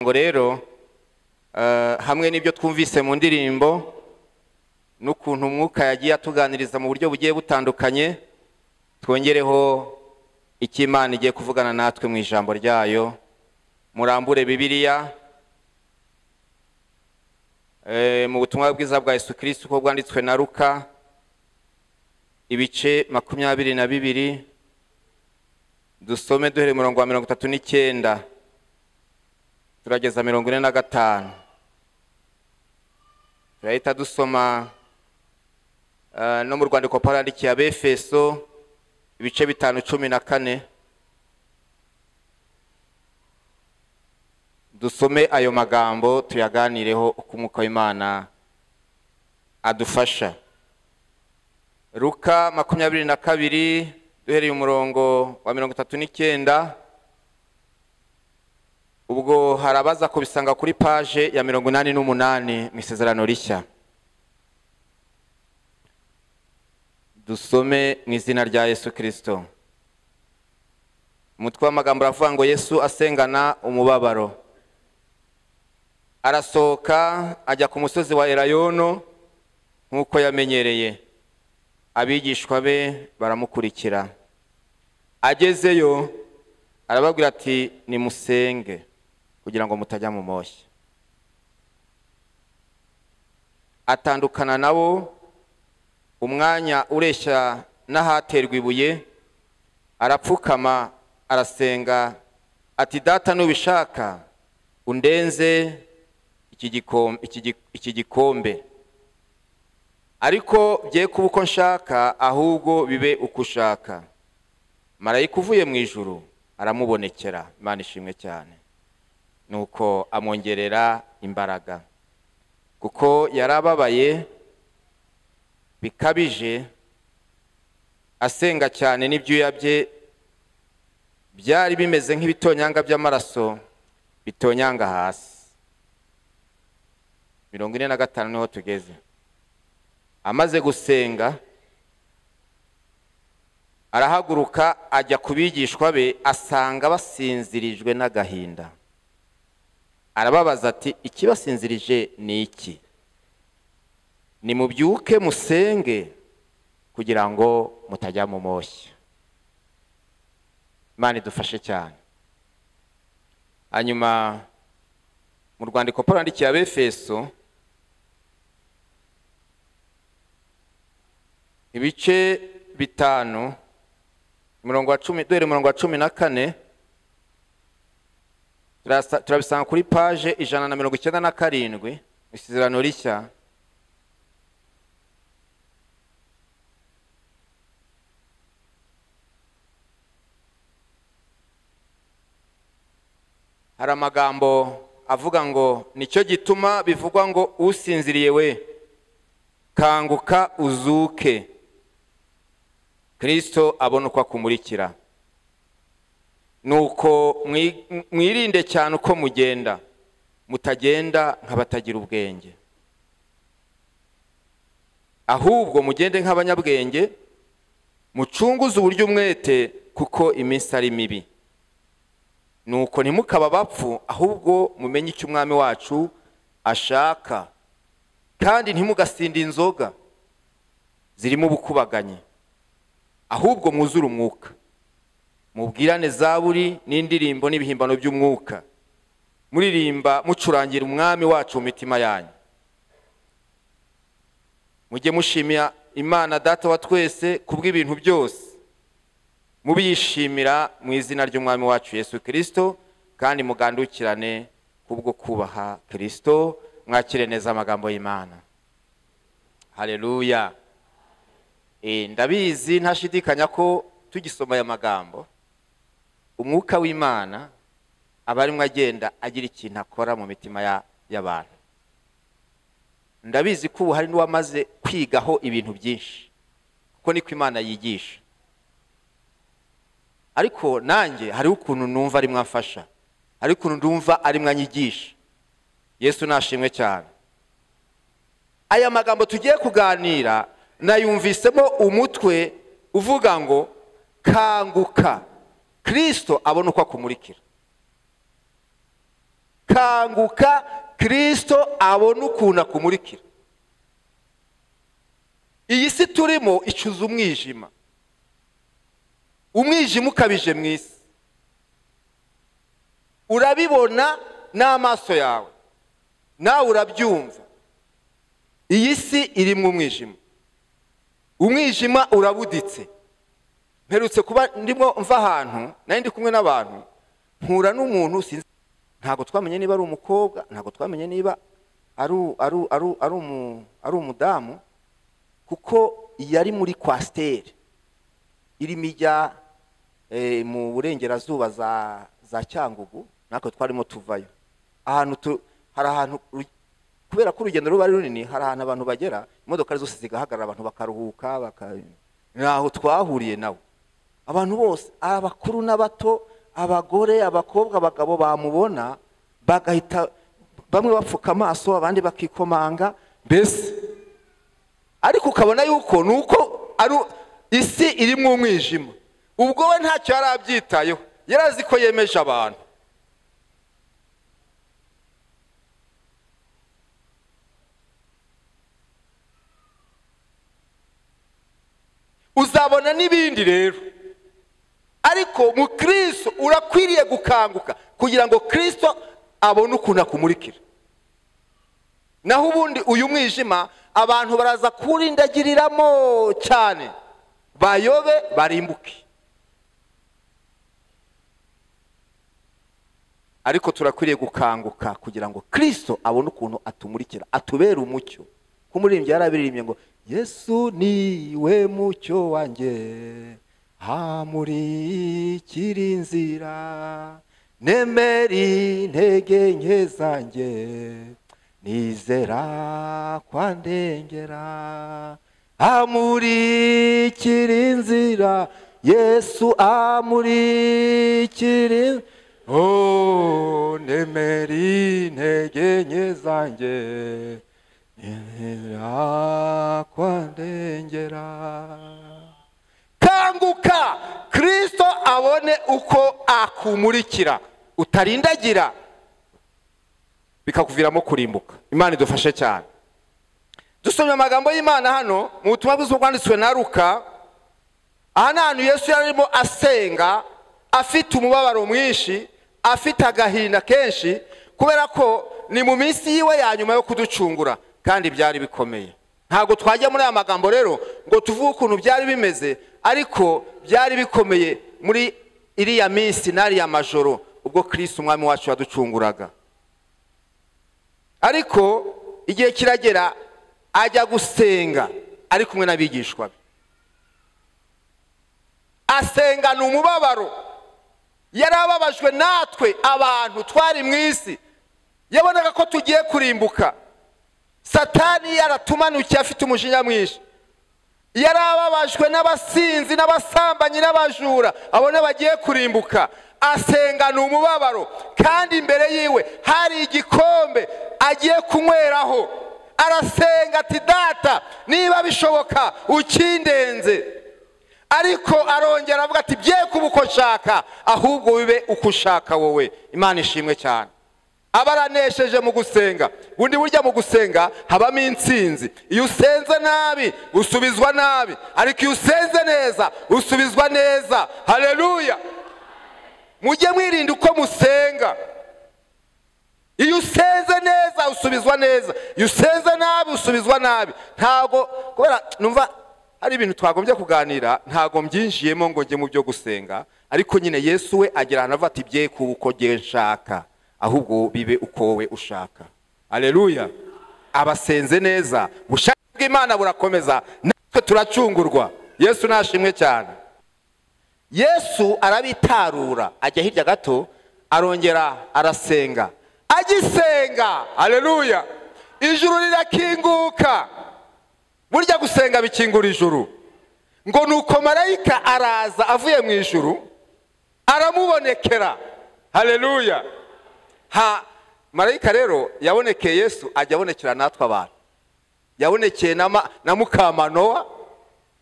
ngo rero hamwe n'ibyo twumvise mu ndirimbo n'ukuntu umwuka yagiye atuganiriza mu buryo bugiye butandukanye twongereho icyo imana igiye kuvugana natwe mu ijambo ryayo murambure bibiliya mu butumwa bwiza bwa Yesu Kristo uko bwanditswe na ruka ibice makumyabiri na bibiri dusome duhere umurongo wa mirongo itatu n'icyenda turageza mirongo ine na gatanu turahita dusoma no mu rwandiko parandikiye abefeso ibice bitanu cumi na kane dusome ayo magambo tuyaganireho uko umwuka w'imana adufasha ruka makumyabiri na kabiri duhereye umurongo wa mirongo itatu n'icyenda ubwo hari abaza kubisanga kuri paje ya mirongo inani n'umunani mu isezerano rishya dusome mu izina rya yesu kirisito umutwe w'amagambo uravuga ngo yesu asengana umubabaro arasohoka ajya ku musozi wa erayono nk'uko yamenyereye abigishwa be baramukurikira agezeyo arababwira ati nimusenge kugira ngo mutajya mu moshya atandukana nabo umwanya ureshya n'ahaterwa ibuye arapfukama arasenga ati data nubishaka undenze iki gikombe ariko bye kuba uko nshaka ahubwo bibe uko ushaka marayika uvuye mu ijuru aramubonekera imana ishimwe cyane nuko amwongerera imbaraga kuko yarababaye bikabije asenga cyane n'ibyuya bye byari bimeze nk'ibitonyanga by'amaraso bitonyanga hasi mirongo ine na gatanu niho tugeze amaze gusenga arahaguruka ajya ku bigishwa be asanga basinzirijwe n'agahinda arababaza ati ikibasinzirije ni iki nimubyuke musenge kugira ngo mutajya mu moshya imana idufashe cyane hanyuma mu rwandiko paul yandikiye abefeso ibice bitanu umurongo wa cumi duhere umurongo wa cumi na kane turabisanga kuri paje ijana na mirongo icyenda na karindwi isezerano rishya hari amagambo avuga ngo nicyo gituma bivugwa ngo usinziriye we kanguka uzuke kirisito abona uko akumurikira ni uko mwirinde cyane uko mugenda mutagenda nk'abatagira ubwenge ahubwo mugende nk'abanyabwenge mucunguze uburyo umwete kuko iminsi ari mibi ni uko ntimukaba abapfu ahubwo mumenye icyo umwami wacu ashaka kandi ntimugasinde inzoga zirimo ubukubaganyi ahubwo mwuzure umwuka mubwirane zaburi n'indirimbo n'ibihimbano by'umwuka muririmba mucurangira umwami wacu mu mitima yanyu mujye mushimira imana data wa twese ku bw'ibintu byose mubiyishimira mu izina ry'umwami wacu yesu kirisito kandi mugandukirane kubwo kubaha kirisito mwakire neza amagambo y'imana hareruya ndabizi ntashidikanya ko tugisoma aya magambo umwuka w'imana aba arimo agenda agira ikintu akora mu mitima y'abantu ndabizi ko ubu hari n'uwamaze kwigaho ibintu byinshi kuko niko imana yigisha ariko nanjye hariho ukuntu numva ari mwafasha hari ukuntu numva ari mwanyigisha yesu nashimwe cyane aya magambo tugiye kuganira nayumvisemo umutwe uvuga ngo kanguka kirisito abona uko akumurikira kanguka kirisito abone ukuntu akumurikira iyi si turimo icuza umwijima umwijima ukabije mu isi urabibona n'amaso yawe nawe urabyumva iyi si irimo umwijima umwijima urabuditse mperutse kuba ndimo mva ahantu nari ndi kumwe n'abantu mpura n'umuntu sinzi ntabwo twamenye niba ari umukobwa ntabwo twamenye niba ari umudamu kuko yari muri kwasiteri irimo ijya mu burengerazuba za cyangugu natwe twarimo tuvayo ahantu hari ahantu kubera ko urugendo ruba ari runini hari ahantu abantu bagera imodoka zose zigahagarara abantu bakaruhuka ntaho twahuriye nawe abantu bose abakuru n'abato abagore abakobwa abagabo bamubona bagahita bamwe bapfuka amaso abandi bakikomanga mbese ariko ukabona yuko ni uko ari isi irimo umwijima ubwo we ntacyo yari abyitayeho yari azi ko yemeje abantu uzabona n'ibindi rero ariko mu kirisito urakwiriye gukanguka kugira ngo kirisito abone ukuntu akumurikira naho ubundi uyu mwijima abantu baraza kuwurindagiriramo cyane bayobe barimbuke ariko turakwiriye gukanguka kugira ngo kirisito abone ukuntu atumurikira atubere umucyo nk'umuririmbyi yarabiririmbye ngo yesu niwe mucyo wanjye hamurikira inzira nemera intege nke zanjye nizera kwandengera amurikira inzira yesu amurikira oh nemera intege nke zanjye kwandengera kanguka kirisito abone uko akumurikira utarindagira bikakuviramo kurimbuka imana idufashe cyane dusomye amagambo y'imana hano mu butumwa bwiza bwanditswe na ruka aha ni ahantu yesu yari arimo asenga afite umubabaro mwinshi afite agahinda kenshi kubera ko ni mu minsi yiwe ya nyuma yo kuducungura kandi byari bikomeye ntabwo twajya muri aya magambo rero ngo tuvuge ukuntu byari bimeze ariko byari bikomeye muri iriya minsi n'ariya majoro ubwo kirisi umwami wacu yaducunguraga ariko igihe kiragera ajya gusenga ari kumwe n'abigishwa be asengana umubabaro yari ababajwe natwe abantu twari mu isi yabonaga ko tugiye kurimbuka satani yaratumanukiye afite umujinya mwinshi yari ababajwe n'abasinzi n'abasambanyi n'abajura abona bagiye kurimbuka asengana umubabaro kandi imbere yiwe hari igikombe agiye kunyweraho arasenga ati data niba bishoboka ukindenze ariko arongera avuga ati bye kuba uko nshaka ahubwo bibe uko ushaka wowe imana ishimwe cyane aba aranesheje mu gusenga bundi burya mu gusenga habamo intsinzi iyo usenze nabi usubizwa nabi ariko iyo usenze neza usubizwa neza hareruya mujye mwirinda uko musenga iyo usenze neza usubizwa neza iyo usenze nabi usubizwa nabi ntabwo kubera numva hari ibintu twagombye kuganira ntabwo mbyinjiyemo ngo njye mu byo gusenga ariko nyine yesu we agira ahantu avuga ati bye kuba uko ngiye nshaka ahubwo bibe uko wowe ushaka aleluya abasenze neza ubushake bw'imana burakomeza natwe turacungurwa yesu nashimwe cyane yesu arabitarura ajya hirya gato arongera arasenga agisenga aleluya ijuru rirakinguka burya gusenga bikingura ijuru ngo nuko marayika araza avuye mu ijuru aramubonekera haleluya ha marayika rero yabonekeye yesu ajya abonekera natwe abantu yabonekeye na mukamanowa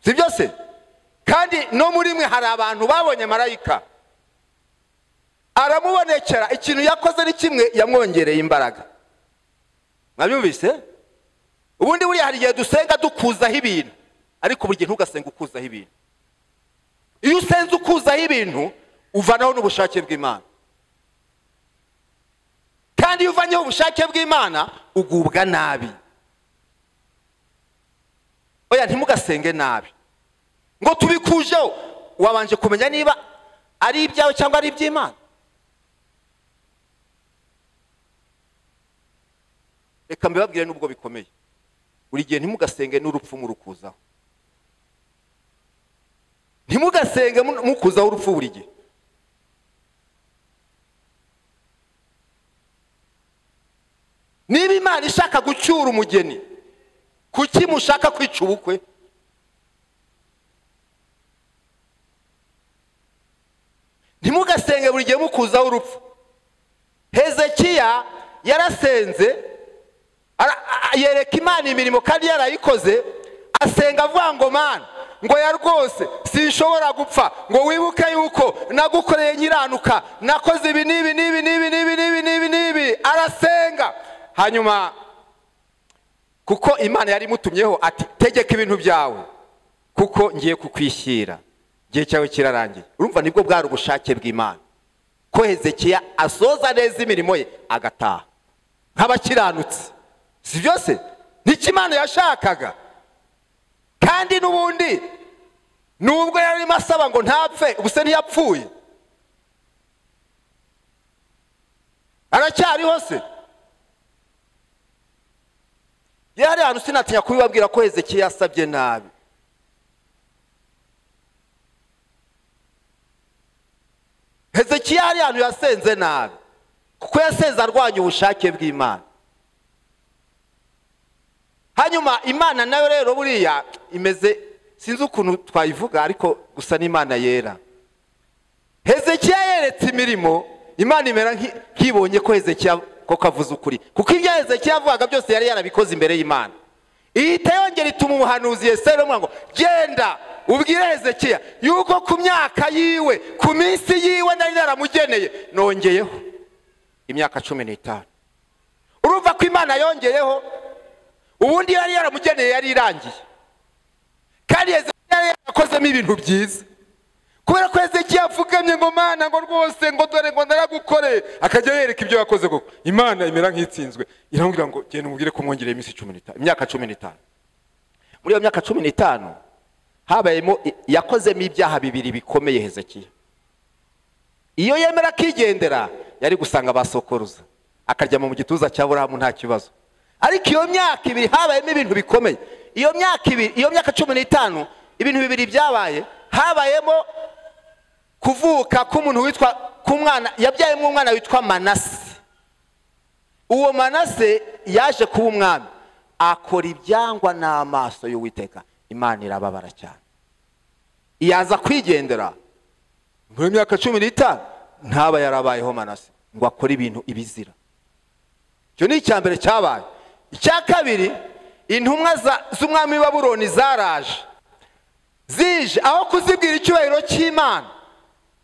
si byose kandi no muri mwe hari abantu babonye marayika aramubonekera ikintu yakoze ni kimwe yamwongereye imbaraga mwabyumvise ubundi buriya hari igihe dusenga dukuzaho ibintu ariko buri gihe ntugasenga ukuzaho ibintu iyo usenze ukuzaho ibintu uvanaho n'ubushake bw'imana kandi iyo uvanyeho ubushake bw'imana ugubwa nabi oya ntimugasenge nabi ngo tubikujeho wabanje kumenya niba ari ibyawe cyangwa ari iby'imana reka mbibabwire n'ubwo bikomeye buri gihe ntimugasenge n'urupfu murukuzaho ntimugasenge mukuzaho urupfu buri gihe niba imana ishaka gucyura umugeni kuki mushaka kwica ubukwe ntimugasenge buri gihe mukuzaho urupfu hezekiya yarasenze yereka imana imirimo kandi yarayikoze asenga avuga ngo mana ngo ya rwose sinshobora gupfa ngo wibuke yuko nagukoreye nkiranuka nakoze ibi n'ibi n'ibi n'ibi n'ibi n'ibi n'ibi n'ibi arasenga hanyuma kuko imana yari imutumyeho ati tegeka ibintu byawe kuko ngiye kukwishyira igihe cyawe kirarangiye urumva nibwo bwari ubushake bw'imana ko hezekiya asoza neza imirimo ye agataha nk'abakiranutse si byose nicyo imana yashakaga kandi n'ubundi nubwo yarimo asaba ngo ntapfe ubuse ntiyapfuye aracyariho se iyo hari ahantu sinatinya kubibabwira ko hezekiya yasabye nabi hezekiya hari ahantu yasenze nabi kuko yasenze arwanya ubushake bw'imana hanyuma imana nayo rero buriya imeze sinzi ukuntu twayivuga ariko gusa n'imana yera hezekiya yeretse imirimo imana imera nk'ibonye ko hezekiya koko avuze ukuri kuko ibyo hezekiya yavugaga byose yari yarabikoze imbere y'imana ihita yongera ituma umuhanuzi yeseri umwe ngo genda ubwire hezekiya yuko ku myaka yiwe ku minsi yiwe nari naramugeneye nongeyeho imyaka cumi n'itanu urumva ko imana yongeyeho ubundi yari yaramugeneye yari irangiye kandi yari yarakozemo ibintu byiza kubera ko hezekiya apfukamye ngo mana ngo rwose ngo dore ngo naragukoreye akajya yereka ibyo yakoze koko imana imera nk'itsinzwe iramubwira ngo genda umubwire ko mwongereye iminsi cumi n'itanu imyaka cumi n'itanu muri iyo myaka cumi n'itanu habayemo yakozemo ibyaha bibiri bikomeye hezekiya iyo yemera akigendera yari gusanga abasokoruza akaryama mu gituza cya burahamu nta kibazo ariko iyo myaka ibiri habayemo ibintu bikomeye iyo myaka ibiri iyo myaka cumi n'itanu ibintu bibiri byabaye habayemo kuvuka k'umuntu witwa k'umwana yabyayemo umwana witwa manase uwo manase yaje kuba umwami akora ibyangwa n'amaso y'uwiteka imana irababara cyane yaza kwigendera muri myaka cumi n'itanu ntaba yarabayeho manase ngo akore ibintu ibizira icyo ni icya mbere cyabaye icya kabiri intumwa z'umwami w'aburoni zaraje zije aho kuzibwira icyubahiro cy'imana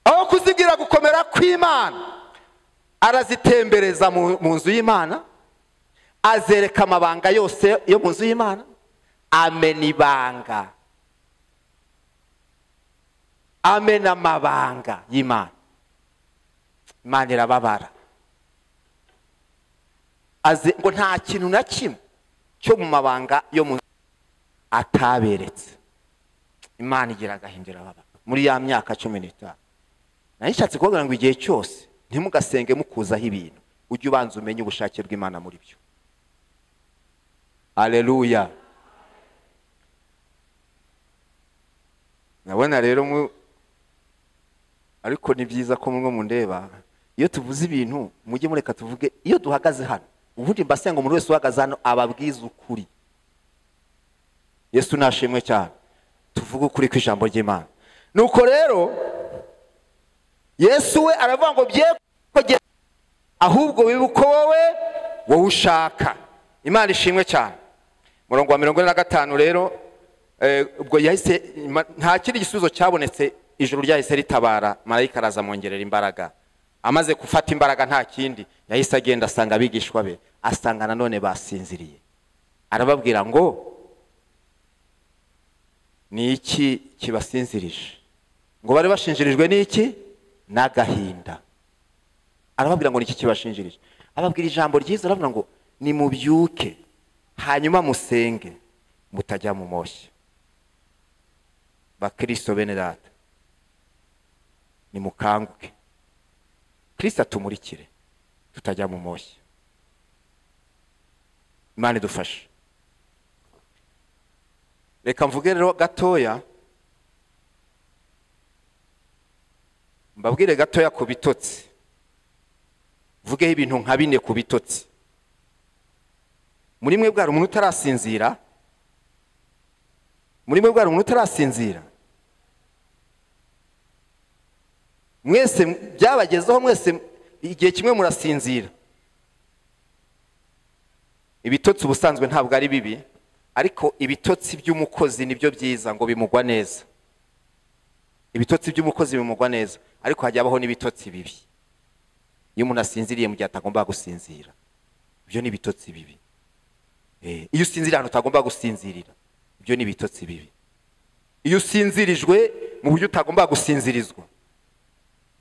aho kuzibwira gukomera kw'imana arazitembereza mu nzu y'imana azereka amabanga yose yo mu nzu y'imana amena ibanga amena amabanga y'imana imana irababara ngo nta kintu na kimwe cyo mu mabanga yo mu ataberetse imana igira agahindura ababa muri ya myaka cumi n'itanu nayo ishatse kubabwira ngo igihe cyose ntimugasenge mukuzaho ibintu ujye ubanza umenye ubushake bw'imana muri byo aleluya nabona rero mu ariko ni byiza ko mwe mundeba iyo tuvuze ibintu mujye mureka tuvuge iyo duhagaze hano ubundi mbasenga umuntu wese uhagaze hano ababwiza ukuri yesu nashimwe cyane tuvuge ukuri kw'ijambo ry'imana nuko rero yesu we aravuga ngo bye kugera ahubwo wibuke wowe wowe ushaka imana ishimwe cyane umurongo wa mirongo ine na gatanu rero ubwo yahise nta kindi gisubizo cyabonetse ijoro ryahise ritabara marayika aramwongerera imbaraga amaze gufata imbaraga nta kindi yahise agenda asanga abigishwa be asanga nanone basinziriye arababwira ngo ni iki kibasinzirije ngo bari bashinjirijwe n'iki n'agahinda arababwira ngo ni iki kibashinjirije ababwira ijambo ryiza arababwira ngo nimubyuke hanyuma musenge mutajya mu moshya bakristo bene data nimukanguke kirisita atumurikire tutajya mu moshya imana idufashe reka mvuge rero gatoya mbabwire gatoya ku bitotsi mvugeho ibintu nka bine ku bitotsi muri mwe bwari umuntu utarasinzira muri mwe bwari umuntu utarasinzira mwese byabagezeho mwese igihe kimwe murasinzira ibitotsi ubusanzwe ntabwo ari bibi ariko ibitotsi by'umukozi nibyo byiza ngo bimugwa neza ibitotsi by'umukozi bimugwa neza ariko hajya habaho n'ibitotsi bibi iyo umuntu asinziriye mu gihe atagomba gusinzira ibyo ni ibitotsi bibi iyo usinziriye ahantu utagomba gusinzirira ibyo ni ibitotsi bibi iyo usinzirijwe mu buryo utagomba gusinzirizwa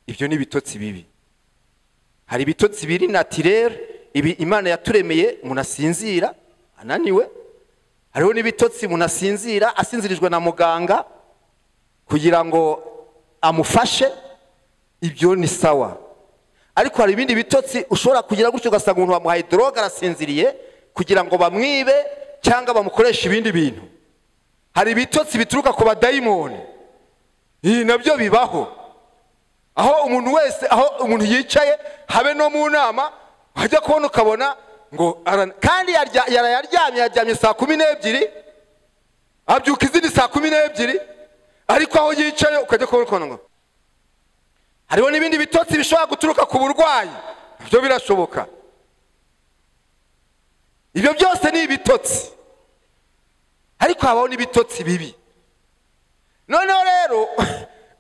ibyo ni ibitotsi bibi hari ibitotsi biri natirere ibi imana yaturemeye umuntu asinzira ananiwe hariho n'ibitotsi umuntu asinzira asinzirijwe na muganga kugira ngo amufashe ibyo ni sawa ariko hari ibindi bitotsi ushobora kugira gutyo ugasanga umuntu wamuhaye doroga arasinziriye kugira ngo bamwibe cyangwa bamukoreshe ibindi bintu hari ibitotsi bituruka ku badayimoni ibi nabyo bibaho aho umuntu wese aho umuntu yicaye habe no mu nama wajya kubona ukabona ngo kandi yarayaryamye yaryamye saa kumi n'ebyiri abyuka izindi saa kumi n'ebyiri ariko aho yicaye ukajya kubona ukabona ngo hariho n'ibindi bitotsi bishobora guturuka ku burwayi ibyo birashoboka ibyo byose ni ibitotsi ariko habaho n'ibitotsi bibi noneho rero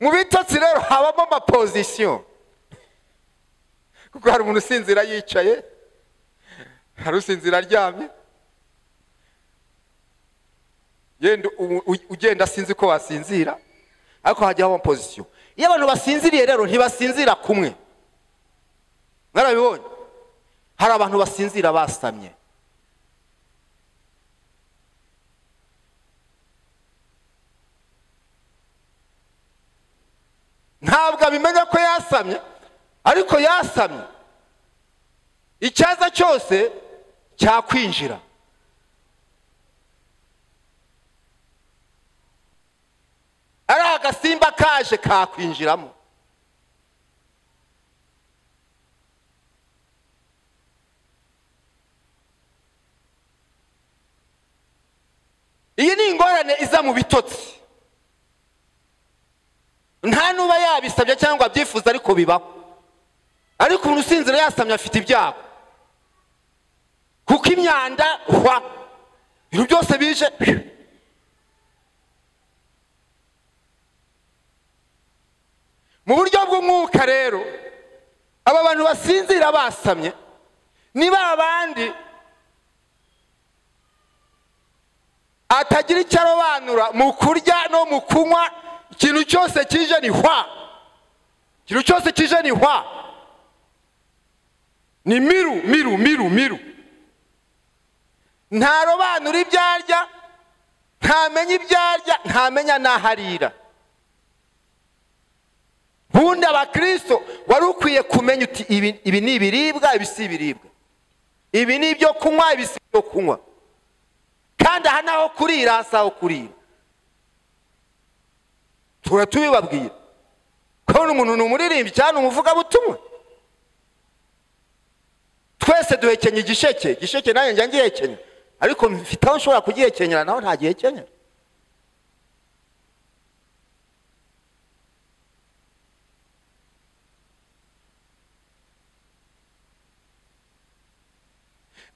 mu bitotsi rero habamo amapozisiyo kuko hari umuntu usinzira yicaye hari usinzira aryamye ugenda asinzi ko wasinzira ariko hajyaho amapozisiyo iyo abantu basinziriye rero ntibasinzira kumwe mwarabibonye hari abantu basinzira basamye ntabwo abimenya ko yasamye ariko yasamye icyaza cyose cyakwinjira ari agasimba kaje kakwinjiramo iyi ni ingorane iza mu bitotsi nta n'uba yabisabye cyangwa abyifuza ariko bibaho ariko umuntu usinzira yasamye afite ibyago kuko imyanda hwa ibintu byose bije mu buryo bw'umwuka rero aba bantu basinzira basamye ni ba bandi atagira icyo arobanura mu kurya no mu kunywa ikintu cyose kije ni hwa ikintu cyose kije ni hwa ni miru miru miru miru ntarobanura ibyo arya ntamenya ibyo arya ntamenya n'aho arira bundi abakristo wari ukwiye kumenya uti ibi ni ibiribwa ibi si ibiribwa ibi ni ibyo kunywa ibi si ibyo kunywa kandi aha ni aho kurira hasi aho kurira tuba tubibabwira kubona umuntu ni umuririmbyi cyangwa ni umuvugabutumwa twese duhekenya igisheke igisheke nanjye njya ngihekenya ariko mfite aho nshobora kugihekenyera naho ntagihekenyera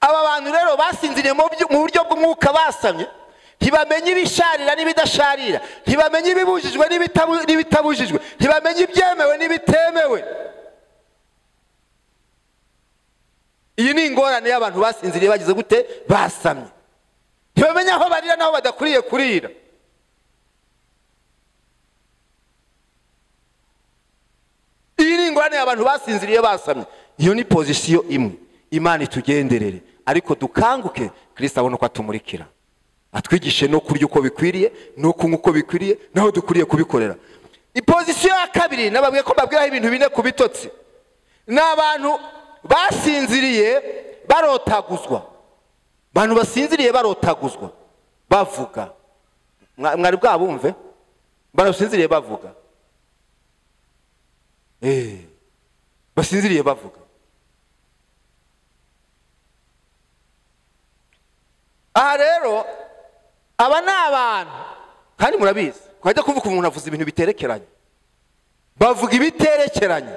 aba bantu rero basinziriye mu buryo bw'umwuka basamye ntibamenye ibisharira n'ibidasharira ntibamenye ibibujijwe n'ibitabujijwe ntibamenye ibyemewe n'ibitemewe iyi ni ingorane y'abantu basinziriye bagize gute basamye ntibamenya aho barira n'aho badakwiriye kurira iyi ni ingorane y'abantu basinziriye basamye iyo ni pozisiyo imwe imana itugenderere ariko dukanguke kirisita abona uko atumurikira atwigishe no kurya uko bikwiriye no kunywa uko bikwiriye naho dukwiriye kubikorera ipozisiyo ya kabiri nababwiye ko babwiraho ibintu bine ku bitotsi ni abantu basinziriye barotaguzwa abantu basinziriye barotaguzwa bavuga mwari bwabumve barasinziriye bavuga eee basinziriye bavuga aha rero aba ni abantu kandi murabizi twajya kuvuga umuntu avuze ibintu biterekeranye bavuga ibiterekeranye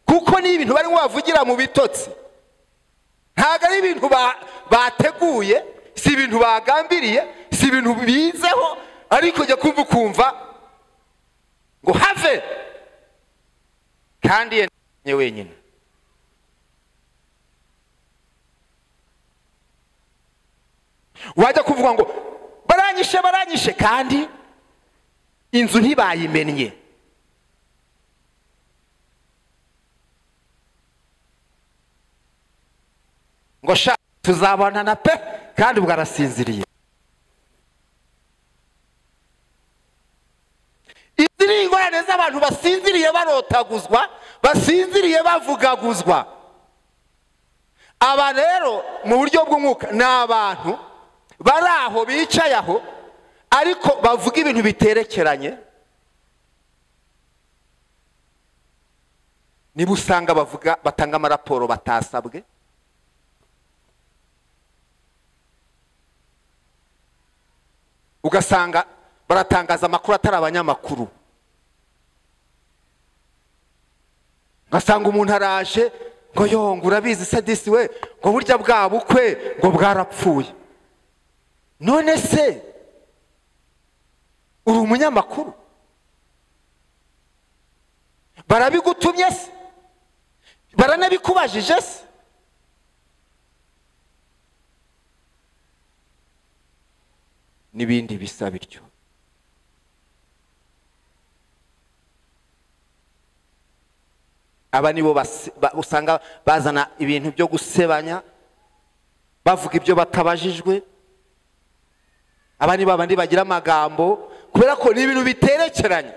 kuko ni ibintu barimo bavugira mu bitotsi ntabwo ari ibintu bateguye si ibintu bagambiriye si ibintu bizeho ariko ujya kumva ukumva ngo have kandi yenda wenyine wajya kuvuga ngo baranyishe baranyishe kandi inzu ntibayimennye ngo sha tuzabonana pe kandi ubwo arasinziriye izi ni ingorane z'abantu basinziriye barotaguzwa basinziriye bavugaguzwa aba rero mu buryo bw'umwuka ni abantu bari aho bicaye aho ariko bavuga ibintu biterekeranye niba usanga bavuga batanga amaraporo batasabwe ugasanga baratangaza amakuru atari abanyamakuru ugasanga umuntu araje ngo yonga urabizi sadisi we ngo burya bwa bukwe ngo bwarapfuye none se uri umunyamakuru barabigutumye se baranabikubajije se n'ibindi bisa bityo aba nibo usanga bazana ibintu byo gusebanya bavuga ibyo batabajijwe aba ni babandi bagira amagambo kubera ko ni ibintu biterekeranye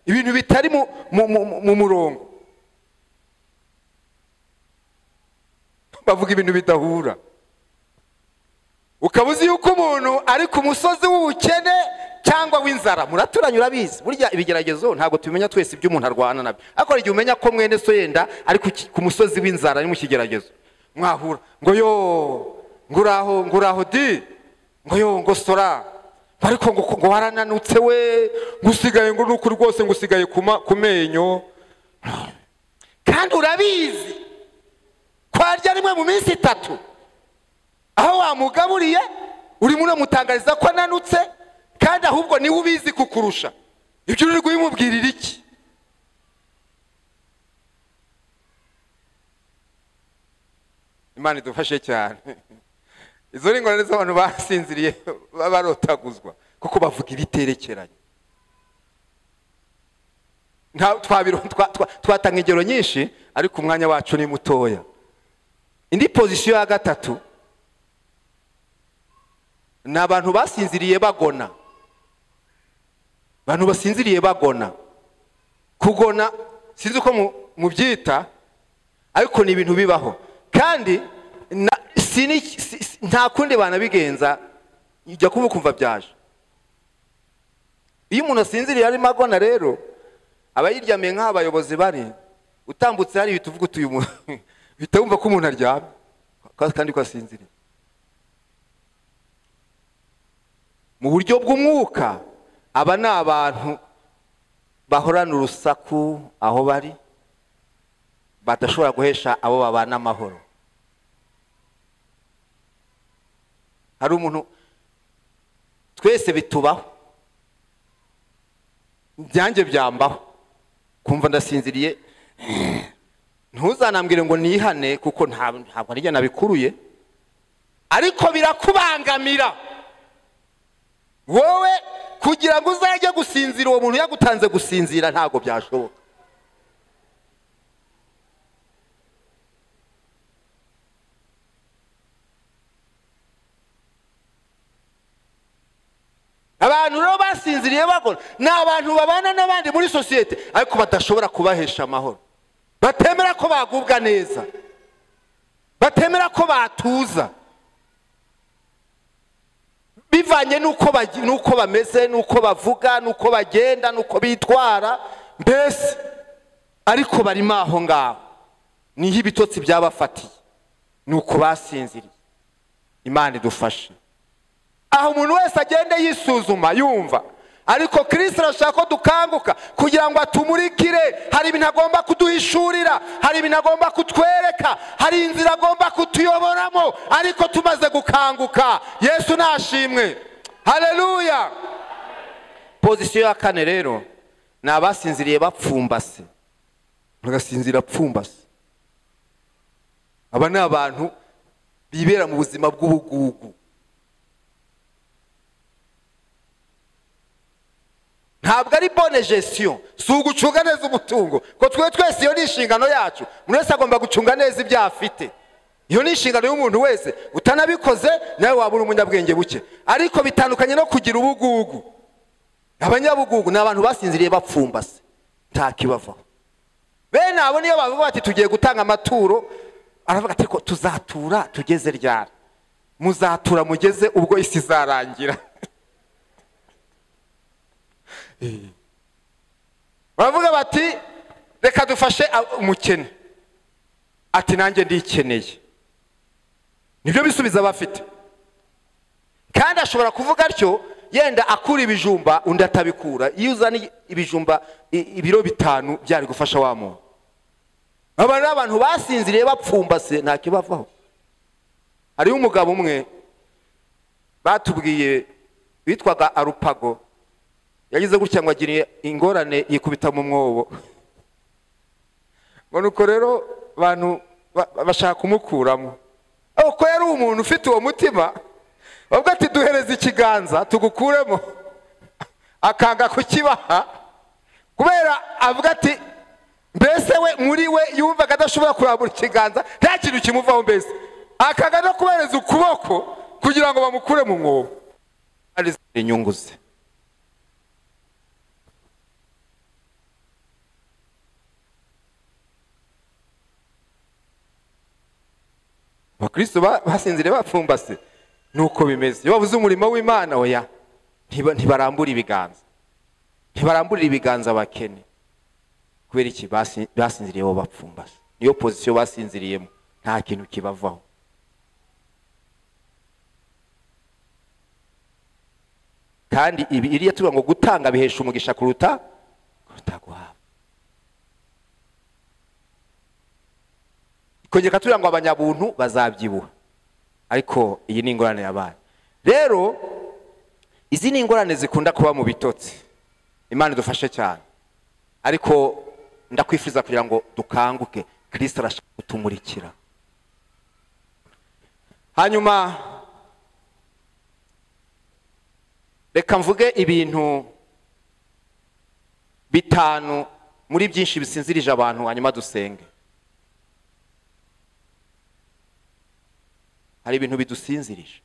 ibintu bitari mu murongo bavuga ibintu bidahura ukaba uzi yuko umuntu ari ku musozi w'ubukene cyangwa w'inzara muraturanye urabizi burya ibigeragezo ntabwo tubimenya twese ibyo umuntu arwana nabyo ariko hari igihe umenya ko mwene so yenda ari ku musozi w'inzara ari mu kigeragezo mwahura ngo yo nguraho nguraho di ngo yo ngo sora ariko ngo warananutse we ngo usigaye ngo nuko rwose ngo usigaye ku menyo kandi urabizi kwarya rimwe mu minsi itatu aho wamugaburiye urimo uramutangariza ko ananutse kandi ahubwo niwe ubizi kukurusha ibyo uri kubimubwirira iki imana idufashe cyane izo ni ingorane z'abantu basinziriye barotaguzwa kuko bavuga ibiterekeranye twatanga ingero nyinshi ariko umwanya wacu ni mutoya indi pozisiyo ya gatatu ni abantu basinziriye bagona abantu basinziriye bagona kugona sinzi uko mubyita ariko ni ibintu bibaho kandi nta kundi banabigenza ujya kuba ukumva byaje iyo umuntu asinziriye arimo agona rero aba yiryamiye nk'aho abayobozi bari utambutse hari ibituvuga utuye umuntu uhita wumva ko umuntu aryamye kandi ko asinziriye mu buryo bw'umwuka aba ni abantu bahorana urusaku aho bari badashobora guhesha abo babana amahoro hari umuntu twese bitubaho ibyanjye byambaho kumva ndasinziriye ntuzanambwire ngo nihane kuko nta- ntabwo nijya nabikuruye ariko birakubangamira wowe kugira ngo uzajye gusinzira uwo muntu yagutanze gusinzira ntabwo byashoboka abantu rero basinziriye bakora ni abantu babana n'abandi muri sosiyete ariko badashobora kubahesha amahoro batemera ko bagubwa neza batemera ko batuza bivanye n'uko bagi- n'uko bameze n'uko bavuga n'uko bagenda n'uko bitwara mbese ariko barimo aho ngaho niho ibitotsi byabafatiye ni uko basinziriye imana idufashe aho umuntu wese agenda yisuzuma yumva ariko kirisita arashaka ko dukanguka kugira ngo atumurikire hari ibintu agomba kuduhishurira hari ibintu agomba kutwereka hari inzira agomba kutuyoboramo ariko tumaze gukanguka yesu nashimwe hareruya pozisiyo ya kane rero ni abasinziriye bapfumbase bagasinzira apfumbase aba ni abantu bibera mu buzima bw'ubugugu ntabwo ari bone gestion si ugucunga neza umutungo ko twe twese iyo ni inshingano yacu umuntu wese agomba gucunga neza ibyo afite iyo ni inshingano y'umuntu wese utanabikoze nawe waba uri umunyabwenge buke ariko bitandukanye no kugira ubugugu abanyabugugu ni abantu basinziriye bapfumbase nta kibavaho bene abo niyo bavuga bati tugiye gutanga amaturo aravuga ati ko tuzatura tugeze ryari muzatura mugeze ubwo isi izarangira baravuga bati reka dufashe a- umukene ati nanjye ndikeneye nibyo bisubizo aba afite kandi ashobora kuvuga atyo yenda akura ibijumba undi atabikura iyo uzana ibijumba i- ibiro bitanu byari gufasha wa muntu aba ni abantu basinziriye bapfumbase nta kibavaho hariho umugabo umwe batubwiye witwaga arupago yagize gutya ngo agire ingorane yikubita mu mwobo ngo nuko rero abantu ba- ba- bashaka kumukuramo ariko ko yari umuntu ufite uwo mutima bavuga ati duhereze ikiganza tugukuremo akanga kukibaha kubera avuga ati mbese we muri we yumvaga adashobora kurambura ikiganza nta kintu kimuvaho mbese akanga no kubereza ukuboko kugira ngo bamukure mu mwobo hari izindi nyungu ze abakristo ba- basinziriye bapfumbase nuko bimeze iyo babuze umurimo w'imana oya ntiba- ntibarambura ibiganza ntibaramburira ibiganza abakene kubera iki Basi- basinziriyeho bapfumbase niyo pozisiyo basinziriyemo nta kintu kibavaho kandi ibi iriya tuvuga ngo gutanga bihesha umugisha kuruta kuruta guhabwa kongera tugira ngo abanyabuntu bazabyibuha ariko iyi ni ingorane yabaye rero izi ni ingorane zikunda kuba mu bitotsi imana idufashe cyane ariko ndakwifuriza kugira ngo dukanguke kirisita arashaka kutumurikira hanyuma reka mvuge ibintu bitanu muri byinshi bisinzirije abantu hanyuma dusenge hari ibintu bidusinzirije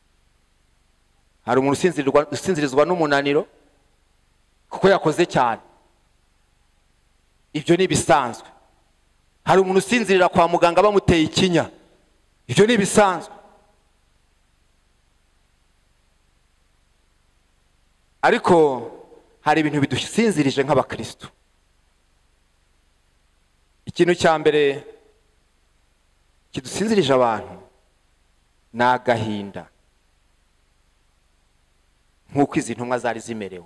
hari umuntu usinzirirwa- usinzirizwa n'umunaniro kuko yakoze cyane ibyo ni ibisanzwe hari umuntu usinzirira kwa muganga bamuteye ikinya ibyo ni ibisanzwe ariko hari ibintu bidusinzirije nk'abakristo ikintu cya mbere kidusinzirije abantu ni agahinda nk'uko izi ntumwa zari zimerewe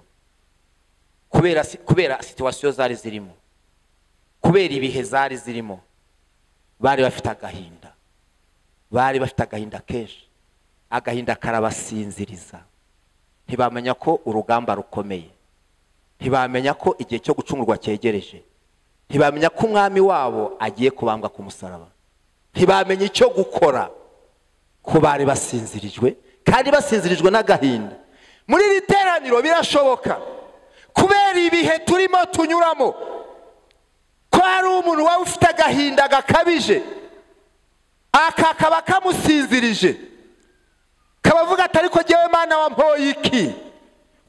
kubera si- kubera situwasiyo zari zirimo kubera ibihe zari zirimo bari bafite agahinda bari bafite agahinda kenshi agahinda karabasinziriza ntibamenya ko urugamba rukomeye ntibamenya ko igihe cyo gucungurwa cyegereje ntibamenya ko umwami wabo agiye kubambwa ku musaraba ntibamenya icyo gukora ko bari basinzirijwe kandi basinzirijwe n'agahinda muri iri teraniro birashoboka kubera ibihe turimo tunyuramo ko hari umuntu waba ufite agahinda gakabije aka kaba kamusinzirije kabavuga ati ariko ngewe mwana wa mpoyiki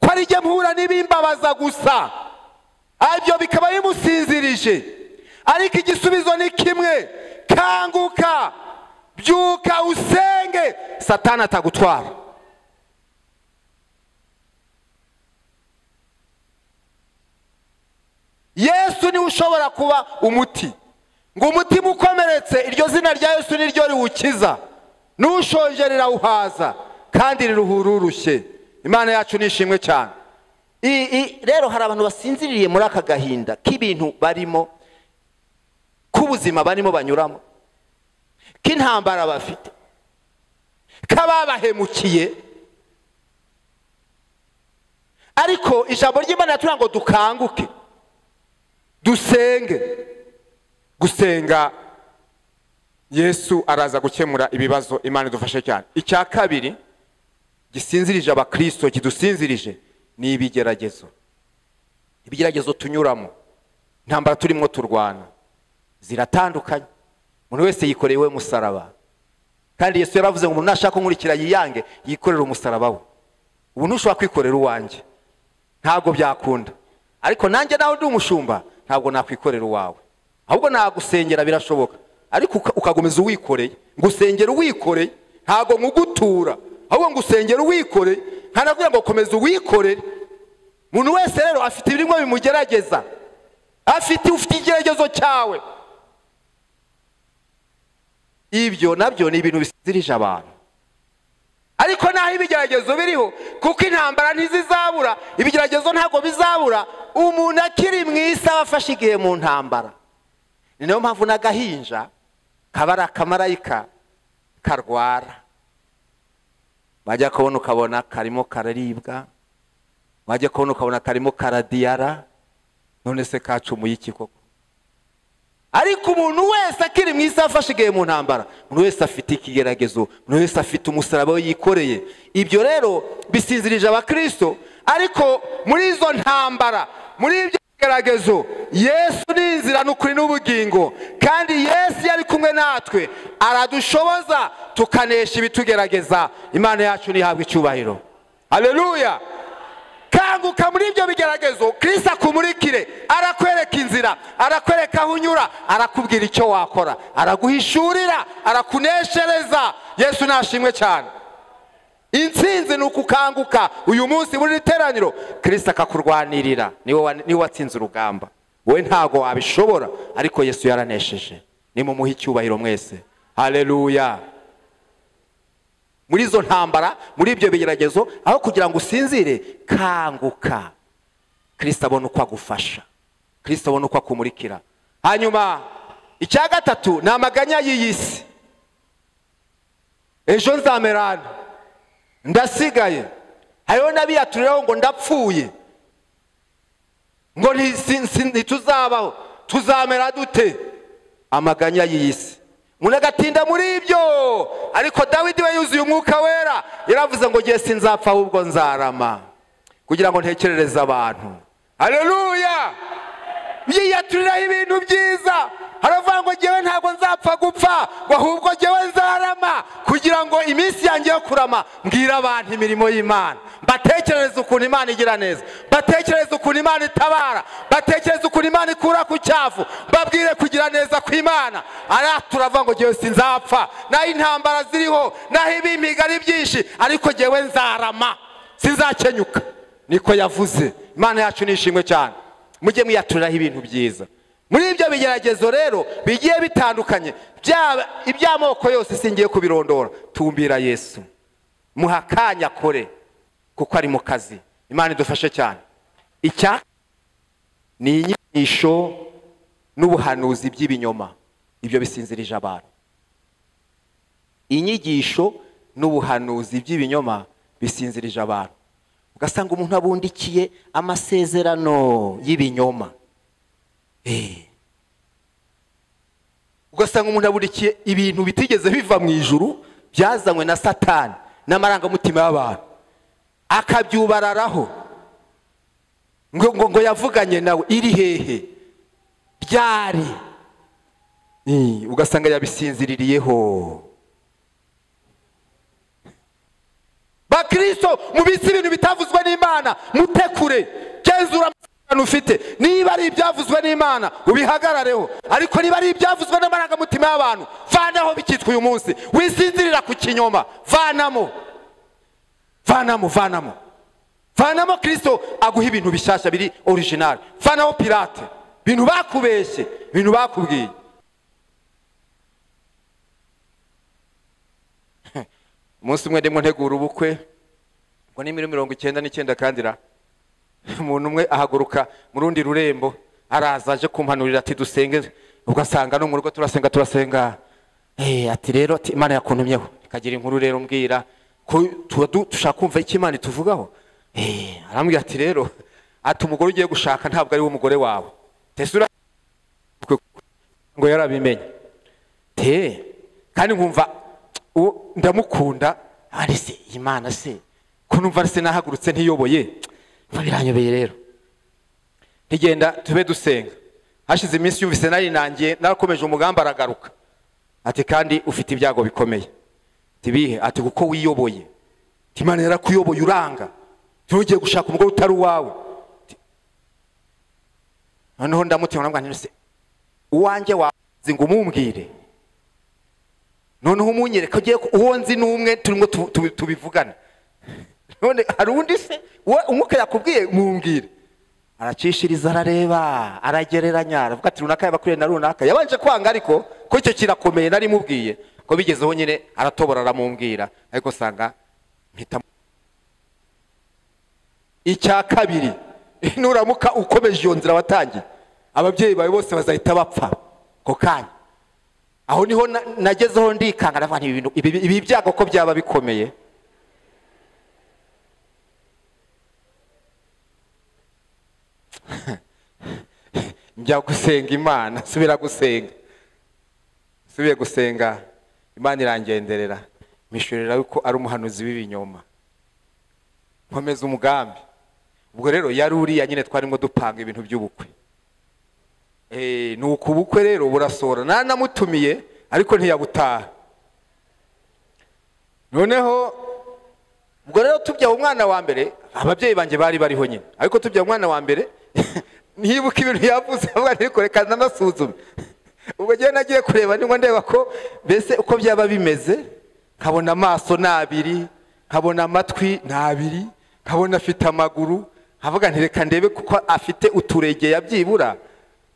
ko ari jye mpura n'ibimbabaza gusa ibyo bikaba bimusinzirije ariko igisubizo ni kimwe kanguka byuka usenge satana atagutwara yesu niwe ushobora kuba umuti ngo umutima ukomeretse iryo zina rya yesu niryo riwukiza n'ushonje rirawuhaza kandi riruhura urushye imana yacu nishimwe cyane rero hari abantu basinziriye muri aka gahinda k'ibintu barimo k'ubuzima barimo banyuramo k'intambara bafite k'ababahemukiye ariko ijambo ry'imana riratubwira ngo dukanguke dusenge gusenga yesu araza gukemura ibibazo imana idufashe cyane icya kabiri gisinzirije abakirisito kidusinzirije ni ibigeragezo ibigeragezo tunyuramo intambara turimo turwana ziratandukanye umuntu wese yikoreye we musaraba kandi yesu yaravuze ngo umuntu nashaka kunkurikira yiyange yikorere umusaraba we ubu ntushobora kwikorera uwanjye ntabwo byakunda ariko nanjye nawe ndi umushumba ntabwo nakwikorera uwawe ahubwo nagusengera birashoboka ariko ukagumiza uwikoreye ngusengera uwikoreye ntabwo nkugutura ahubwo ngusengera uwikoreye ntanakubwira ngo komeza uwikorere umuntu wese rero afite ibirimo bimugerageza afite ufite igeragezo cyawe ibyo nabyo ni ibintu bisinzirije abantu ariko naho ibigeragezo biriho kuko intambara ntizizabura ibigeragezo ntabwo bizabura umuntu akiri mwiza aba afashe igihe mu ntambara ni nayo mpamvu n'agahinja kaba ari akamarayika karwara wajya kubona ukabona karimo kararibwa wajya kubona ukabona karimo karadiyara none se kacumuye iki koko ariko umuntu wese akiri mu isi afashe igihe mu ntambara umuntu wese afite ikigeragezo umuntu wese afite umusaraba we yikoreye ibyo rero bisinzirije abakirisito ariko muri izo ntambara muri ibyo bigeragezo yesu ni inzira ni ukuri n'ubugingo kandi yesu iyo ari kumwe natwe aradushoboza tukanesha ibitugerageza imana yacu ntihabwe icyubahiro hareruya kanguka muri ibyo bigeragezo kirisa akumurikire arakwereka inzira arakwereka aho unyura arakubwira icyo wakora araguhishurira arakuneshereza yesu nashimwe cyane insinzi ni ukukanguka uyu munsi muri teraniro kirisa akakurwanirira niwe watsinze urugamba wowe ntabwo wabishobora ariko yesu yaranesheje nimumuhe icyubahiro mwese hareruya muri izo ntambara muri ibyo bigeragezo aho kugira ngo usinzire kanguka kirisita abona uko agufasha kirisita abona uko akumurikira hanyuma icya gatatu ni amaganya y'iyi si ejo nzamerana ndasigaye hariho n'abiyaturiraho ngo ndapfuye ngo ntituzabaho tuzamera dute amaganya y'iyi si umuntu agatinda muri ibyo ariko dawidi we yuzuye umwuka wera yaravuze ngo ngiye sinzapfa ahubwo nzarama kugira ngo ntekerereze abantu hareruya yiyaturiraho ibintu byiza haravuga ngo ngewe ntabwo nzapfa gupfa ngo ahubwo ngewe nzarama kugira ngo iminsi yanjye yo kurama mbwira abantu imirimo y'imana batekereze ukuntu imana igira neza batekereze ukuntu imana itabara batekereze ukuntu imana ikura ku cyavu babwire kugira neza ku imana ariya turavuga ngo ngewe sinzapfa naho intambara ziriho naho ibimpiga ari byinshi ariko ngewe nzarama sinzakenyuka niko yavuze imana yacu ni ishimwe cyane mujye mwiyaturiraho ibintu byiza muri ibyo bigeragezo rero bigiye bitandukanye iby'amoko yose singiye kubirondora tumbira yesu muha akanya kure kuko ari mu kazi imana idufashe cyane icya ni inyigisho n'ubuhanuzi by'ibinyoma ibyo bisinzirije abantu inyigisho n'ubuhanuzi by'ibinyoma bisinzirije abantu ugasanga umuntu abundikiye amasezerano y'ibinyoma ugasanga umuntu aburikiye ibintu bitigeze biva mu ijuru byazanywe na satani n'amarangamutima y'abantu akabyubararaho ngo ngo ngo yavuganye nawe iri hehe ryari Eh, ugasanga yabisinziririyeho bakristo mubitse ibintu bitavuzwe n'imana mutekure genzura amasezerano ufite niba ari ibyavuzwe n'imana ubihagarareho ariko niba ari ibyavuzwe n'amarangamutima y'abantu vanaho bikitwa uyu munsi wisinzirira ku kinyoma vanamo vanamo vanamo vanamo kristo aguha ibintu bishyashya biri orijinali vanamo pirate ibintu bakubeshye ibintu bakubwiye umunsi umwe ndimo ntegura ubukwe ngo ni muri mirongo icyenda n'icyenda kandi ra umuntu umwe ahaguruka mu rundi rurembo araza aje kumpanurira ati dusenge ugasanga no mu rugo turasenga turasenga Eh, ati rero ati imana yakuntumyeho ikagira inkuru rero mbwira ko tuba du- dushaka kumva icyo imana ituvugaho Eh, arambwira ati rero ati umugore ugiye gushaka ntabwo ari we umugore wawe tesura ngo yarabimenye te kandi nkumva uwo ndamukunda ari se imana se ko numva se nahagurutse ntiyoboye mva biranyobeye rero ntigenda tube dusenga hashize iminsi yumvise narinangiye narakomeje umugambi aragaruka ati kandi ufite ibyago bikomeye tibihe ati kuko wiyoboye Ati, imana yarakuyoboye uranga ntugiye gushaka umugore utari uwawe Ati, noneho ndamutima namwanira se uwanjye wazi ngo umumbwire noneho umunyereka ugiye ku- uwo nzi n'umwe turimo tu- tu- tubivugana none hari undi se uwo umwuka yakubwiye mumbwire aracishiriza arareba aragereranya aravuga ati runaka yabakuriye na runaka yabanje kwanga ariko ko icyo kirakomeye nari mubwiye ko bigezeho nyine aratobora aramumbwira ariko usanga mpita icya kabiri nuramuka ukomeje iyo nzira watangiye ababyeyi bawe bose bazahita bapfa ako kanya aho niho na- nagezeho ndikanga ndavuga nti ibi bintu- ibi ibi byago ko byaba bikomeye njya gusenga imana subira gusenga subiye gusenga imana irangenderera mwishyurira yuko ari umuhanuzi w'ibinyoma nkomeza umugambi ubwo rero yari uriya nyine twarimo dupanga ibintu by'ubukwe Eh, ni uku ubukwe rero burasohora nanamutumiye ariko ntiyabutaha noneho ubwo rero tubyaye umwana wa mbere ababyeyi banjye bari bariho nyine ariko tubyaye umwana wa mbere ntibuka ibintu yavuze avuga ati ariko reka nanasuzume ubwo ngewe nagiye kureba niba ndeba ko mbese uko byaba bimeze nkabona amaso ni abiri nkabona amatwi ni abiri nkabona afite amaguru nkavuga nti reka ndebe kuko afite uturegeya byibura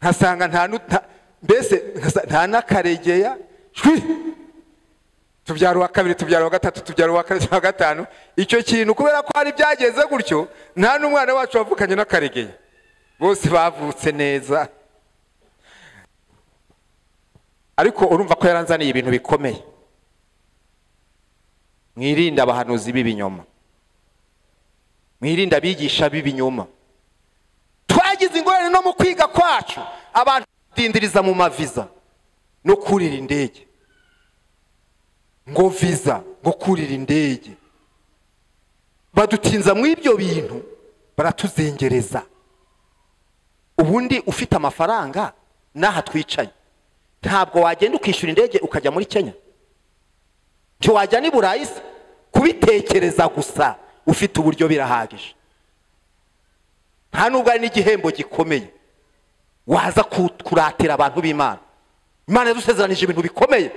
nkasanga nta nu- nta- mbese nkasa- nta n'akaregeya shwi tubyara uwa kabiri tubyara uwa gatatu tubyara uwa kane uwa gatanu icyo kintu kubera ko hari byageze gutyo nta n'umwana wacu wavukanye n'akaregeye bose bavutse neza ariko urumva ko yaranzaniye ibintu bikomeye mwirinde abahanuzi b'ibinyoma mwirinde abigisha b'ibinyoma twagize ingorane no mu kwiga kwacu abantu dindiriza mu maviza no kurira indege ngo viza ngo kurira indege badutinza mu ibyo bintu baratuzengereza ubundi ufite amafaranga n'aha twicanye ntabwo wagenda ukishyura indege ukajya muri kenya ntiwajya n'i burayi se kubitekereza gusa ufite uburyo birahagije nta nubwo ari n'igihembo gikomeye waza ku- kuratira abantu b'imana imana yadusezeranije ibintu bikomeye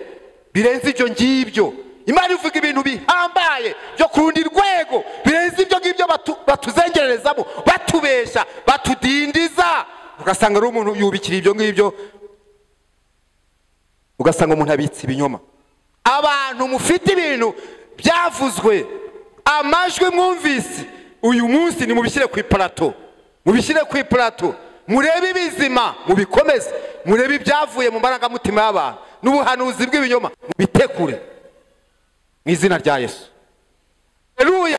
birenze ibyo ngibyo imana ivuga ibintu bihambaye byo ku rundi rwego birenze ibyo ngibyo batu- batuzengererezamo batubeshya batudindiza ugasanga ari umuntu yubikira ibyo ngibyo ugasanga umuntu abitse ibinyoma abantu mufite ibintu byavuzwe amajwi mwumvise uyu munsi nimubishyire ku iparato mubishyire ku iparato murebe ibizima mubikomeze murebe ibyavuye mu marangamutima y'abantu n'ubuhanuzi bw'ibinyoma mubitekure mu izina rya yesu Haleluya.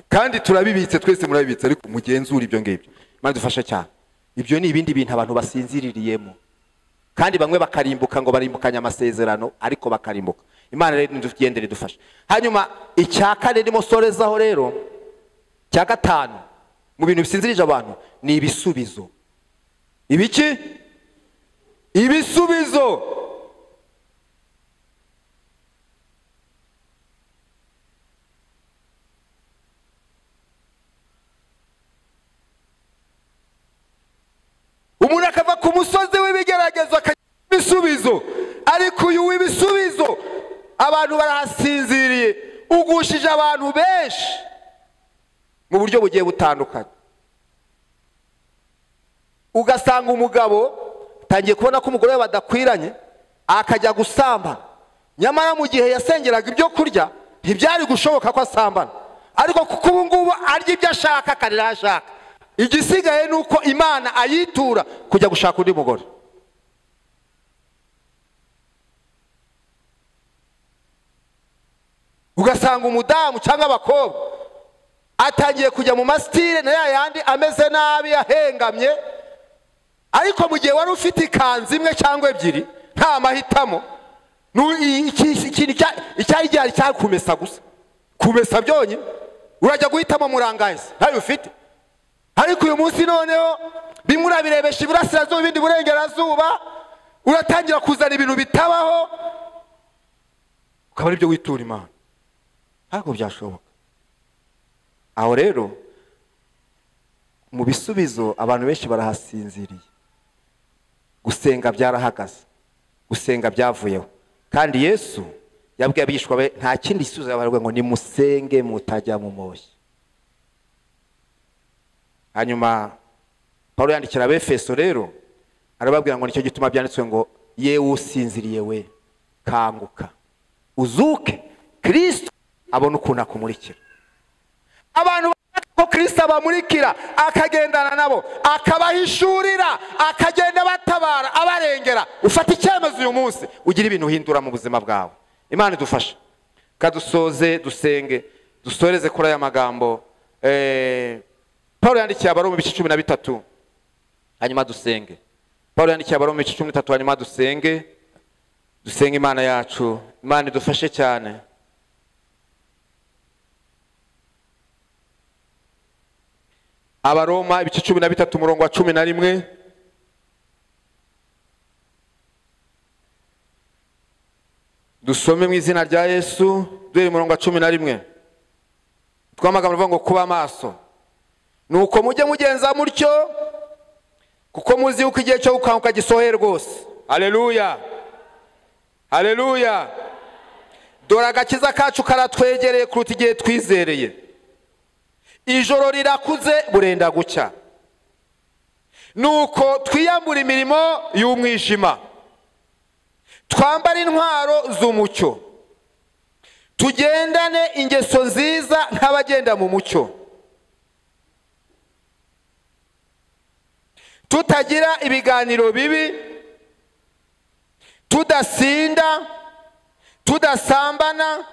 kandi turabibitse twese murabibitse ariko mugenzura ibyo ngibyo imana idufashe cyane ibyo ni ibindi bintu abantu basinziriyemo kandi bamwe bakarimbuka ngo barimbukanye amasezerano ariko bakarimbuka imana rero nidugende idufashe hanyuma icya kane ndimo sorezaho rero cya gatanu mu bintu bisinzirije abantu ni ibisubizo ibiki ibisubizo umuntu akava ku musozi w'ibigeragezo akagira ibisubizo ariko uyu w'ibisubizo abantu barahasinziriye ugushije abantu benshi mu buryo bugiye butandukanye ugasanga umugabo utangiye kubona ko umugore we badakwiranye akajya gusambana nyamara mu gihe yasengeraga ibyo kurya ntibyari gushoboka ko asambana ariko kuko ubu ngubu arya ibyo ashaka akarira aho ashaka igisigaye ni uko imana ayitura kujya gushaka undi mugore ugasanga umudamu cyangwa abakobwa atangiye kujya mu masitire na ya yandi ameze nabi ahengamye ariko mu gihe wari ufite ikanzu imwe cyangwa ebyiri nta mahitamo icyari gihari cyari kumesa gusa kumesa byonyine urajya guhitamo murangahise ntayo ufite ariko uyu munsi noneho bimwe urabirebesha iburasirazuba ibindi burengerazuba uratangira kuzana ibintu bitabaho ukaba aribyo witura imana ntabwo byashoboka aho rero mu bisubizo abantu benshi barahasinziriye gusenga byarahagaze gusenga byavuyeho kandi yesu yabwiye abigishwa be nta kindi gisubizo yabarwa ngo nimusenge mutajya mu moshya hanyuma paul yandikira abefeso rero arababwira ngo nicyo gituma byanditswe ngo yewe usinziriye we kanguka uzuke kirisito abona ukuntu akumurikira abantu bashaka ko kirisito abamurikira akagendana nabo akabahishurira akagenda batabara abarengera ufata icyemezo uyu munsi ugira ibintu uhindura mu buzima bwawe imana idufashe kadusoze dusenge dusoreze kuri aya magambo eee paul yandikiye abari mu bice cumi na bitatu hanyuma dusenge paul yandikiye abari mu bice cumi n'itatu hanyuma dusenge dusenge imana yacu imana idufashe cyane abaroma ibice cumi na bitatu umurongo wa cumi na rimwe dusome mu izina rya yesu duhere umurongo wa cumi na rimwe twamagambo avuga ngo kuba amaso nuko mujye mugenza mutyo kuko muzi yuko igihe cyo gukanguka gisohoye rwose hareruya hareruya dore agakiza kacu karatwegereye kuruta igihe twizereye ijoro rirakuze burenda gucya nuko twiyambura imirimo y'umwijima twambare intwaro z'umucyo tugendane ingeso nziza nk'abagenda mu mucyo tutagira ibiganiro bibi tudasinda tudasambana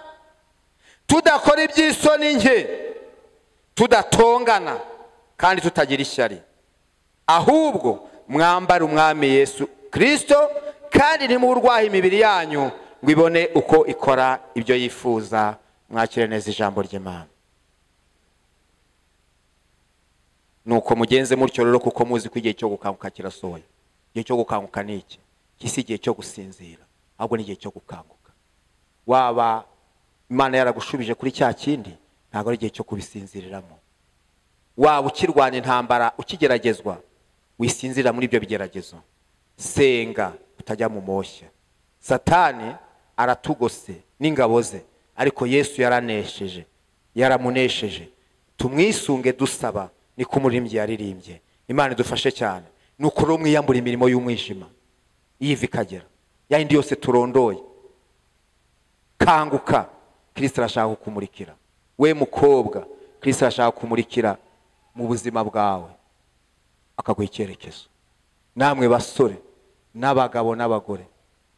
tudakora iby'isoni nke tudatongana kandi tutagira ishyari ahubwo mwambara umwami yesu kirisito kandi ntimurwahe imibiri yanyu ngo ibone uko ikora ibyo yifuza mwakire neza ijambo ry'imana nuko mugenze mutyo rero kuko muzi ko igihe cyo gukanguka kirasohoye igihe cyo gukanguka ni iki iki si igihe cyo gusinzira ahubwo ni igihe cyo gukanguka waba imana yaragushubije kuri cya kindi ntabwo ari igihe cyo kubisinziriramo waba ukirwanya intambara ukigeragezwa wisinzira muri ibyo bigeragezo senga utajya mu moshya satani aratugose n'ingabo ze ariko yesu yaranesheje yaramunesheje tumwisunge dusaba niko umuririmbyi yaririmbye imana idufashe cyane ni uko mwiyambura imirimo y'umwijima yiva ikagera yayindi yose turondoye kanguka kirisita arashaka kukumurikira we mukobwa kirisita arashaka kumurikira mu buzima bwawe akaguha icyerekezo namwe basore n'abagabo n'abagore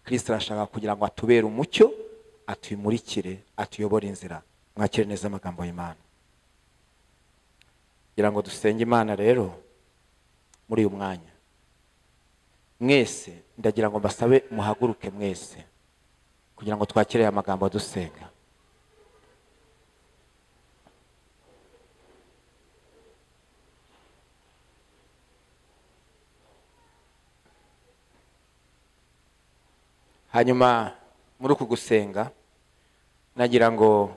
kirisita arashaka kugira ngo atubere umucyo atuyimurikire atuyobore inzira mwakire neza amagambo y'imana kugira ngo dusenge imana rero muri uyu mwanya mwese ndagira ngo mbasabe muhaguruke mwese kugira ngo twakire aya magambo dusenga hanyuma muri uku gusenga nagira ngo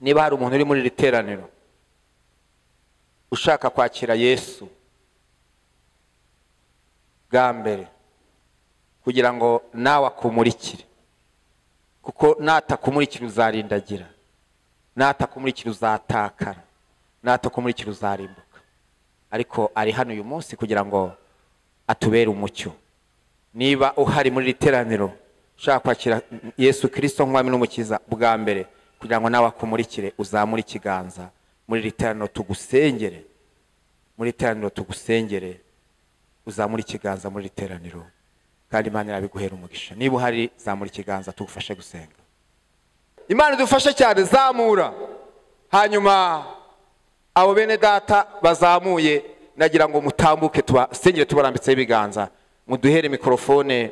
niba hari umuntu uri muri iri teraniro ushaka kwakira yesu bwa mbere kugira ngo nawe akumurikire kuko natakumurikira uzarindagira natakumurikira uzatakara natakumurikira uzarimbuka ariko ari hano uyu munsi kugira ngo atubere umucyo niba uhari muri iri teraniro ushaka kwakira yesu kirisito nk'umwami n'umukiza bwa mbere kugira ngo nawe akumurikire uzamure ikiganza muri iri teraniro tugusengere muri iri teraniro tugusengere uzamure ikiganza muri iri teraniro kandi imana irabiguhera umugisha niba uhari zamura ikiganza tugufashe gusenga imana idufashe cyane zamura hanyuma abo bene data bazamuye nagira ngo mutambuke tubasengere tubarambitseho ibiganza muduhere mikorofone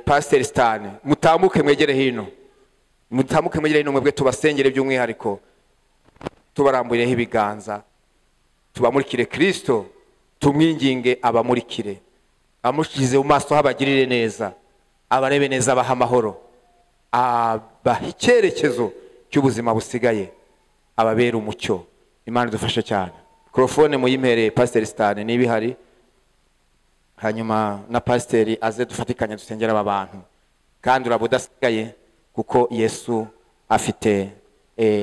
pasiteri sitani mutambuke mwegere hino mutambuke mwegere hino mwebwe tubasengere by'umwihariko tubarambuyeho ibiganza tubamurikire kirisito tumwinginge abamurikire amushyize mu maso habagirire neza abarebe neza abaha amahoro abaha icyerekezo cy'ubuzima busigaye ababera umucyo imana idufashe cyane mikorofone muyimpereye pasiteri sitani niba ihari hanyuma na pasiteri aze dufatikanya dusengera aba bantu kandi uraba udasigaye kuko yesu afite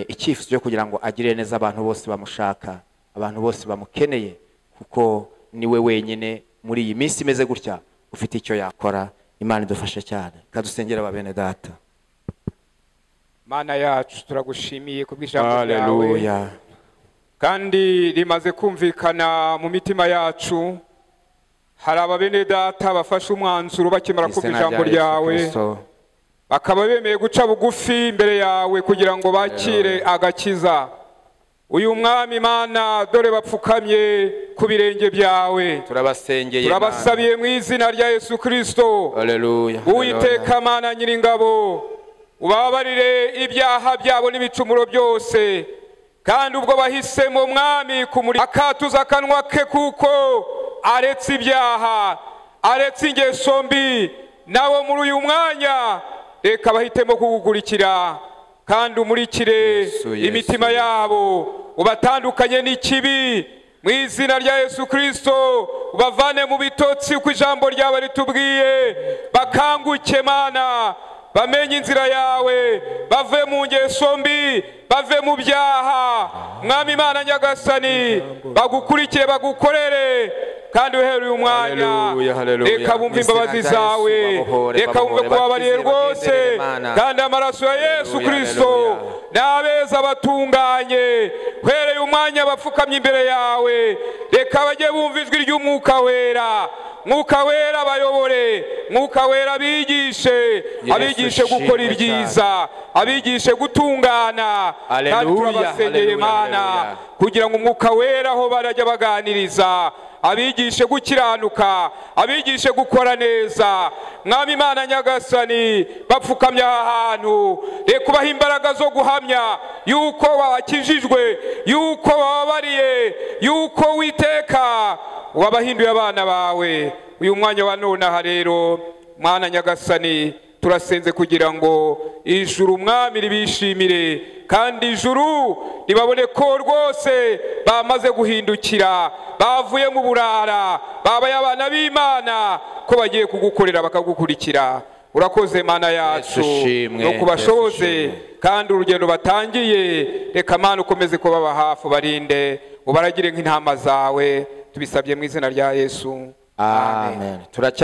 icyifuzo cyo kugira ngo agire neza abantu bose bamushaka abantu bose bamukeneye kuko niwe wenyine muri iyi minsi imeze gutya ufite icyo yakora imana idufashe cyane kadusengera aba bene data mana yacu turagushimiye ku bw'ijambo ryawe haleluya kandi rimaze kumvikana mu mitima yacu hari ababene data bafashe umwanzuro bakimara kumva ijambo ryawe bakaba bemeye guca bugufi imbere yawe kugira ngo bakire agakiza uyu mwami imana dore bapfukamye ku birenge byawe turabasengeye turabasabiye mu izina rya yesu kirisito haleluya uwiteka mana nyiringabo ubabarire ibyaha byabo n'ibicumuro byose kandi ubwo bahisemo mwami kumuri akatuza akanwa ke kuko aretse ibyaha aretse ingeso mbi nabo muri uyu mwanya reka bahitemo kugukurikira kandi umurikire Yesu, Yesu, imitima yabo ubatandukanye n'ikibi mu izina rya yesu kirisito ubavane mu bitotsi uko ijambo ryawe ritubwiye bakanguke mana bamenye inzira yawe bave mu ngeso mbi bave mu byaha mwami imana nyagasani bagukurikire bagukorere kandi uhereye umwanya Haleluya, haleluya. reka bumve imbabazi Mwizina rya Yesu, zawe babohore, reka bumve babohore, kubabariye bakizere, rwose bagendere Imana. kandi amaraso ya yesu Haleluya, kirisito haleluya. n'abeza batunganye uhereye umwanya bapfukamye imbere yawe reka bajye bumva ijwi ry'umwuka wera mwuka wera bayobore mwuka wera bigishe abigishe ushimwe gukora ibyiza abigishe gutungana Haleluya, kandi turabasengeye haleluya, imana haleluya. kugira ngo umwuka wera aho barajya baganiriza abigishe gukiranuka abigishe gukora neza mwami imana nyagasani bapfukamye aha hantu reka ubaha imbaraga zo guhamya yuko bakijijwe yuko bababariye yuko witeka wabahinduye abana bawe uyu mwanya wa nonaha rero mwana nyagasani turasenze kugira ngo ijuru umwami ribishimire kandi ijuru ribabone ko rwose bamaze guhindukira bavuye mu burara babaye abana b'imana ko bagiye kugukorera bakagukurikira urakoze mana Yesu yacu ushimwe, no kubashoboze Yesu ushimwe. kandi urugendo batangiye reka mana ukomeze kubaba hafi ubarinde ubaragire nk'intama zawe tubisabye mu izina rya yesu amen turacya